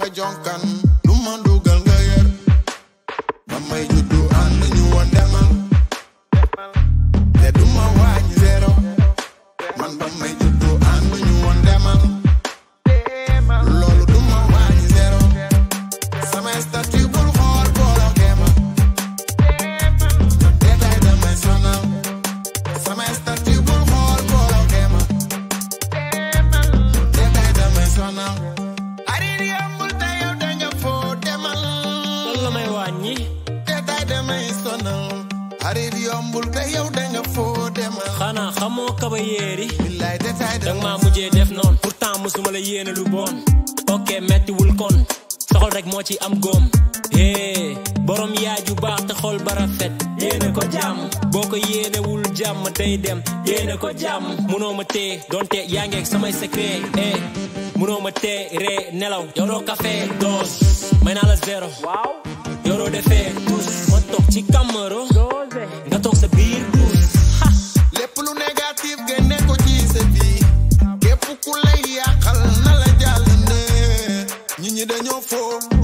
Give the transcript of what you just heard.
nga jonkan lu ma dugal nga yër ba may juddu ànd ñu woon demal te du ma wàññi zéro man ba may juddu ànd ñu woon demal loolu du ma wàññi zéro sama statut bul xool booloo ma détail damay sonal sama statut bul xool booloo ma détail damay sonal arir yambul te yow da nga foo demal lan la may wàññi détail damay sonal arir yombul te yow da nga foo demal xanaa xamoo kaba yéeri billaay détail dang damay maa mujjee def noonu pourtant musuma la yéene lu bon ok mettiwul kon soxol rek moo ci am góom hee borom yaay ju baax te xol ba rafet yéene ko jàmm boo ko yéenewul jàmm day dem yéene ko jàmm munoo ma tee donte yaa ngeeg samay secret eh munoo ma tee ree nelaw yoroo café dos may naa la zéro yoroo defee tous ma toog ci kamaro nga toog sa biir tous ha lépp lu négatif génne ko ci sa vie képp ku lay yàqal na la jàll ne ñi ñi dañoo foo